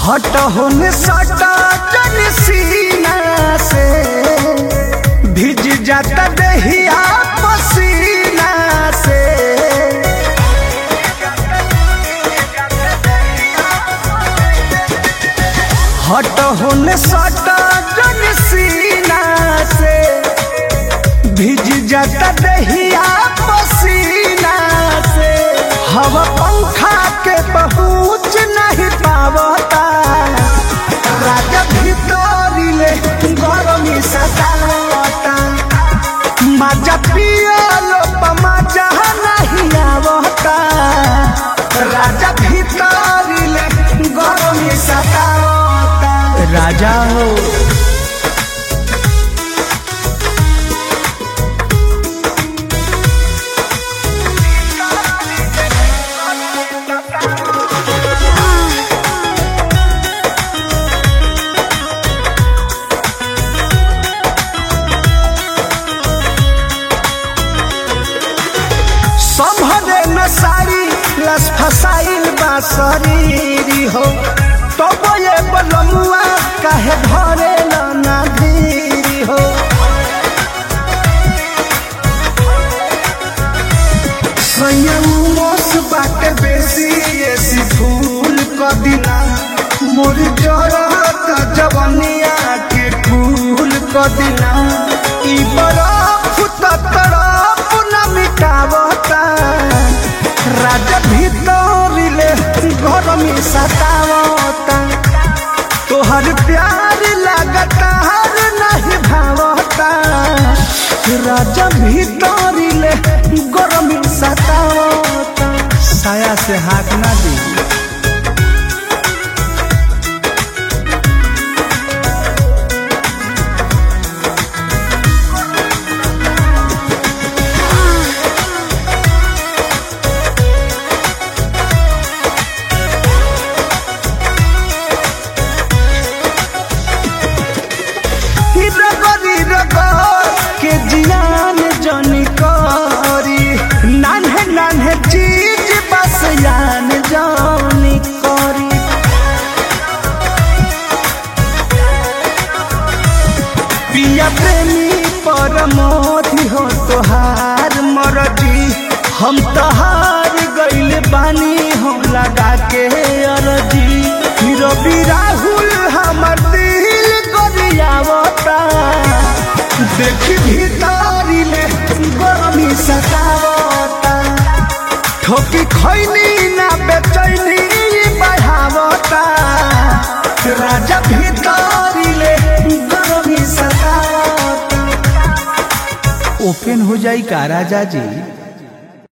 हट होने सटा जन सीना से भिज जाता दहिया पसीना से हट होने सटा जन सीना से भिज जाता दहिया पसीना से हवा पंखा के पहुँच नहीं पावता राजा भीतरी ले गरमी सतावता मजा पियलो मजा नहीं आवता राजा भीतरी ले गरमी सतावता राजा हो संभरे न सारी लस फसाइल बा शरीरी हो तब ये बलमुआ काहे भरे ना धीरी हो संयम मोस बाटे बेसी ऐसी फूल कदिना मोर जरत जवनिया के फूल कदिना ई बरफ त तरफ न मिटावता राजा भीतरिले घर में सतावता तोहर प्यार लगता हर नहीं भावता राजा भीतरिले गरम सतावता साया से हाथ ना दी रगरी रगर के जियान जनी करी नान्हे नान्हे चीज बस यान जानी करी पिया प्रेमी परमोधि हो तोहार मरजी हम तहार गइल बानी हम लगा के अरजी रवि राहुल हमर दिल गरियावता देखी भीतरी ले गरमी सतावता ठोकी खैनी ना बेचैनी बढ़ावता राजा भीतरी ले गरमी सतावता ओपन हो जाई का राजा जी